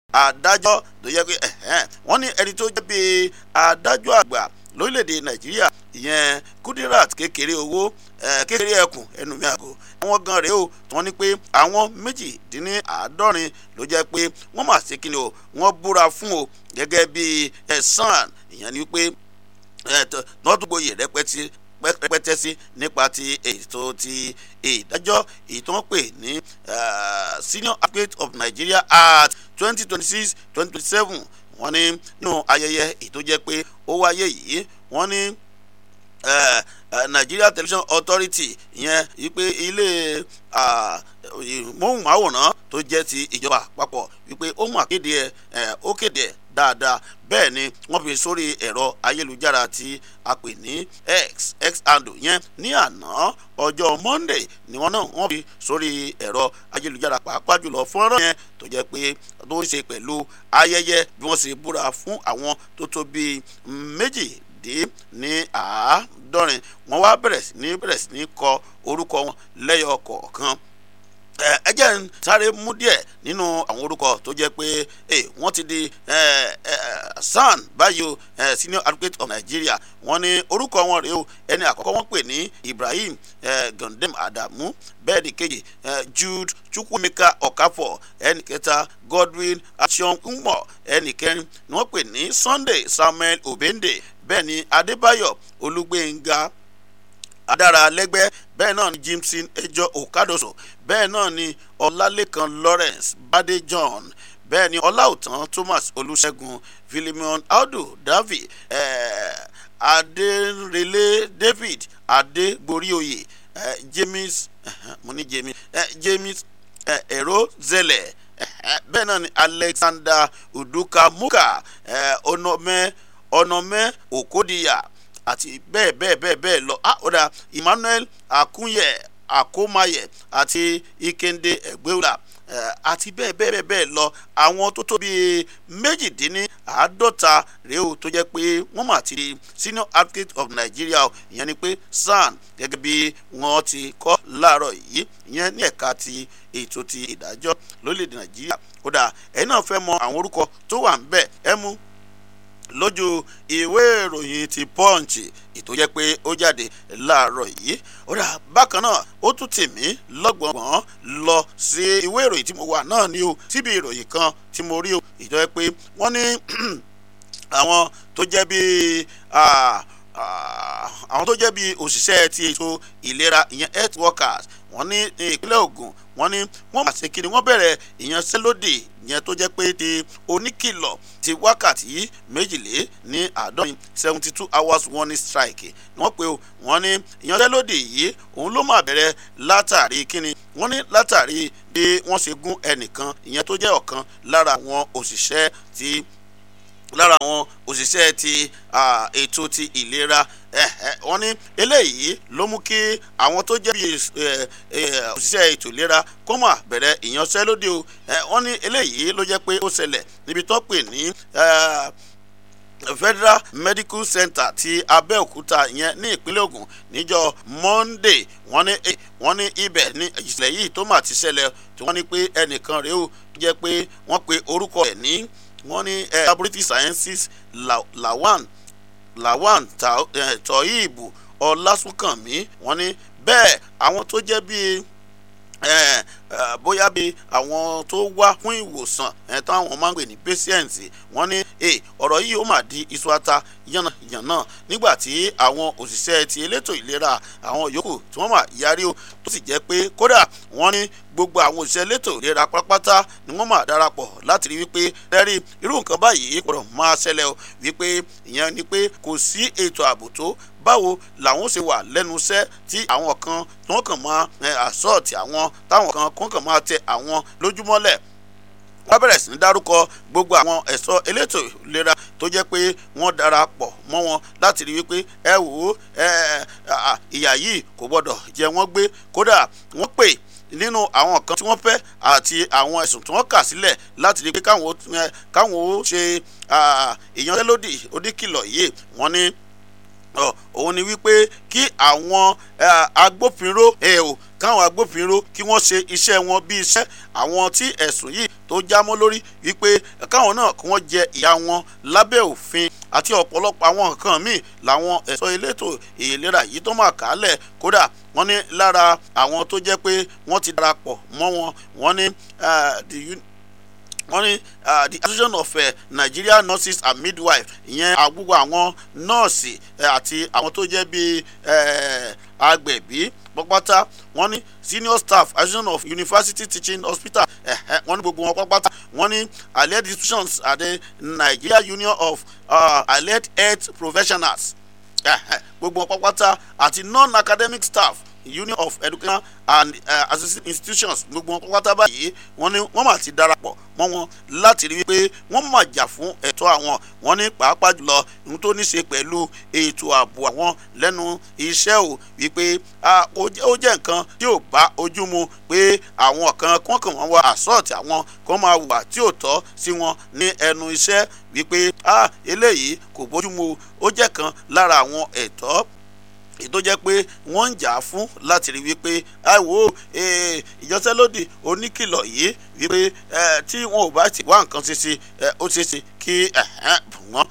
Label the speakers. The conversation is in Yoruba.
Speaker 1: adájọ́ tó yẹ pé wọ́n ní ẹni tó jẹ́ bíi adájọ́ àgbà lórílẹ̀‐èdè nàìjíríà ìyẹn kudirat kékeré owó kékeré ẹkùn ẹnu mi àgọ́ àwọn gan rèé o tí wọ́n ní pé àwọn méjìdínláàádọ́rin ló jẹ́ pé wọ́n mà ṣe kíni o wọ́n búra fún o gẹ́gẹ́ bí ẹ̀sán ìyẹn ni pé nọ́dúgbòye rẹpẹtì rẹpẹtẹ sí nípa ti ètò ti ìdájọ́ èyí tó ń pè ní senior advocate of nigeria at twenty twenty six twenty twenty seven wọ́n ní nínú ayẹyẹ èyí tó jẹ́ pé ó wáyé yìí wọ́n ní nigeria television authority ìyẹn wípé ilé móhùnmáwòrán tó jẹ́ ti ìjọba àpapọ̀ wípé ó mà kéde ẹ̀ ó kéde ẹ̀ dáadáa bẹ́ẹ̀ ni wọ́n fi sórí ẹ̀rọ ayélujára tí a pè ní x x handle yẹn ní àná ọjọ́ monday ni wọ́n náà wọ́n fi sórí ẹ̀rọ ayélujára pàápàá jùlọ fọ́nrán yẹn tó jẹ́ pé tó ń ṣe pẹ̀lú ayẹyẹ bí wọ́n ṣe búra fún àwọn tó tó bíi méjì dé ní àádọ́rin wọ́n wá bẹ̀rẹ̀ sí ní bẹ̀rẹ̀ sí ní kọ orúkọ wọn lẹ́yọ kọ̀ọ̀kan ẹ jẹ́ ń sáré mú díẹ̀ nínú àwọn orúkọ tó jẹ́ pé wọ́n ti di san báyìí o senior advocate of nigeria wọ́n ní orúkọ wọn rèé o ẹni àkọ́kọ́ wọ́n pè ní ibrahim gandem adamu bẹ́ẹ̀ ni kejì jude chukwumeka okafor ẹni kẹta godwin action nmo ẹni kẹrin ni wọ́n pè ní sunday samuel obende bẹ́ẹ̀ ni adébáyọ̀ olúgbénga adára lẹ́gbẹ́ bẹ́ẹ̀ náà ni jimson ejò okadoso bẹ́ẹ̀ náà ni ọlálẹ́kan lawrence bade john bẹ́ẹ̀ ni ọláòtán thomas olùṣègùn philemon audu davi eh, adérelé david adégbóríoyè eh, james eh, mo ní james eh, james èrò eh, zẹlẹ̀ bẹ́ẹ̀ náà ni alexander udukamuka eh, onome onome okodiya àti bẹ́ẹ̀ bẹ́ẹ̀ bẹ́ẹ̀ bẹ́ẹ̀ lọ ah ọ̀dà emmanuel akunye akomaye àti ikende ẹgbẹ́wòlà àti bẹ́ẹ̀ bẹ́ẹ̀ bẹ́ẹ̀ bẹ́ẹ̀ lọ àwọn tó tó bíi méjìdínláàádọ́ta rèé o tó jẹ́ pé wọ́n mà ti di senior advocate of nigeria ìyẹn ni pé san gẹ́gẹ́ bí wọ́n ti kọ́ láàárọ̀ yìí ìyẹn ní ẹ̀ka ti ètò ti ìdájọ́ lórílẹ̀‐èdè nàìjíríà kódà ẹ̀yin náà fẹ́ mọ àwọn orúkọ tó wà ń bẹ̀ ẹ mú lójú ìwé ìròyìn ti punch ètò jẹ́ pé ó jáde láàárọ̀ yìí ó dà bákan náà ó tún tì mí lọ́gbọ̀ngbọ̀n lọ sí ìwé ìròyìn tí mo wà náà ní o síbi ìròyìn kan tí mo rí o ìjọ jẹ́ pé wọ́n ní àwọn tó jẹ́ bíi àwọn tó jẹ́ bíi òṣìṣẹ́ ti ètò ìlera ìyẹn health workers wọ́n ní ìpínlẹ̀ ogun wọ́n ní wọ́n máa ṣe kí ni wọ́n bẹ̀rẹ̀ ìyanṣẹ́lódì yẹn tó jẹ́ pé ti oníkìlọ̀ ti wákàtí méjìlé ní àádọ́rin seventy two hours warning strike ni wọ́n pe o wọ́n ní ìyanṣẹ́lódì yìí òun ló máa bẹ̀rẹ̀ látàrí kíni wọ́n ní látàrí bí wọ́n ṣe gún ẹnìkan ìyẹn tó jẹ́ ọ̀kan lára àwọn òṣìṣẹ́ ti lára àwọn òṣìṣẹ́ ti ètò ti ìlera wọ́n ní eléyìí ló mú kí àwọn tó jẹ́ bí òṣìṣẹ́ ètò ìlera kó mà bẹ̀rẹ̀ ìyanṣẹ́lódì o wọ́n ní eléyìí ló jẹ́ pé ó ṣẹlẹ̀ níbi tó pè ní federal medical center ti abẹ́òkúta yẹn ní ìpínlẹ̀ ogun níjọ́ monday wọ́n ní wọ́n ní ibẹ̀ ní ìṣẹ̀lẹ̀ yìí tó mà ti ṣẹlẹ̀ tí wọ́n ní pé ẹnìkan rèé o tó jẹ́ pé wọ́n pe orúkọ ẹ̀ ní wọ́n ní laboratory sciences lawan lawan tọ́yìnbù ọlásùnkànmí wọ́n ní bẹ́ẹ̀ àwọn tó jẹ́ bíi bóyá bíi àwọn tó wá fún ìwòsàn táwọn máa ń pè ní patient wọ́n ní ọ̀rọ̀ yìí ó mà di iṣu ata yànnà nígbà tí àwọn òṣìṣẹ́ ti elétò ìlera àwọn yòókù tí wọ́n mà yarí o tó sì jẹ́ pé kódà wọ́n ní gbogbo àwọn òṣìṣẹ́ elétò ìlera pátápátá ni wọ́n mà darapọ̀ láti rí wípé lẹ́rí irú nǹkan báyìí gbọ́dọ̀ máa ṣẹlẹ̀ o wípé ìyẹn ni pé kò sí ètò ààbò tó báwo làwọn ṣe wà lẹ́nu iṣẹ́ tí àwọn kan tí wọ́n kàn máa àsọ̀tì àwọn táwọn kan kàn kàn máa tẹ àwọn lójúmọ́lẹ̀ wọ́n bẹ̀rẹ̀ sí ní dárúkọ gbogbo àwọn ẹ̀ṣọ́ elétò ìlera tó jẹ́ pé wọ́n darapọ̀ mọ́ wọn láti rí wípé ẹ wò ó ìyà yìí kò gbọ́dọ̀ jẹ wọ́n gbé kódà wọ́n pè nínú àwọn kan tí wọ́n fẹ́ àti àwọn ẹ̀sùn tí wọ́n kà sílẹ̀ láti rí pé káwọn ó ṣe ìyanṣẹ́lódì oníkìlọ̀ yìí wọ́n ní òun ni wípé kí àwọn agbófinró ẹ o káwọn agbófinró kí wọ́n ṣe iṣẹ́ wọn bí iṣẹ́ àwọn tí ẹ̀sùn yìí tó jámọ́ lórí wípé káwọn náà kí wọ́n jẹ ìyà wọn lábẹ́ òfin àti ọ̀pọ̀lọpọ̀ àwọn nǹkan míì làwọn ẹ̀ṣọ́ elétò ìlera yìí tó máa kálẹ̀ kódà wọ́n ní lára àwọn tó jẹ́ pé wọ́n ti darapọ̀ mọ́ wọn wọ́n ní wọ́n ní the association of uh, Nigeria nurses and midwives ìyẹn àgbúgbò àwọn nọ́ọ̀sì àti àwọn tó jẹ́ bíi agbẹ̀bí pápátá wọ́n ní senior staff association of university teaching hospital wọ́n ní gbogbo wọn pápátá wọ́n ní allied institutions àti Nigeria union of uh, allied health professionals gbogbo wọn pápátá àti non-academic staff union of education and uh, associate institutions gbogbo wọn pátá báyìí wọ́n ní wọ́n mà ti darapọ̀ mọ́ wọn láti rí wípé wọ́n mà jà fún ẹ̀tọ́ àwọn wọ́n ní pàápàá jùlọ ohun tó ní ṣe pẹ̀lú ètò ààbò àwọn lẹ́nu iṣẹ́ ò wípé ó jẹ́ nǹkan tí ò bá ojú mu pé àwọn kan kàn kàn wọ́n wá àsọ́ọ̀tì àwọn kan máa wà tí ò tọ́ sí wọn ní ẹnu iṣẹ́ wípé eléyìí kò bójú mu ó jẹ́ kan lára àwọn ẹ̀tọ́ tó jẹ́ pé wọ́n ń jà fún láti rí wípé àìwò ìjọsẹ́lódì oníkìlọ̀ yìí wípé tí wọn ò bá ti wá nǹkan ṣe ṣe ó ṣe ṣe kí wọ́n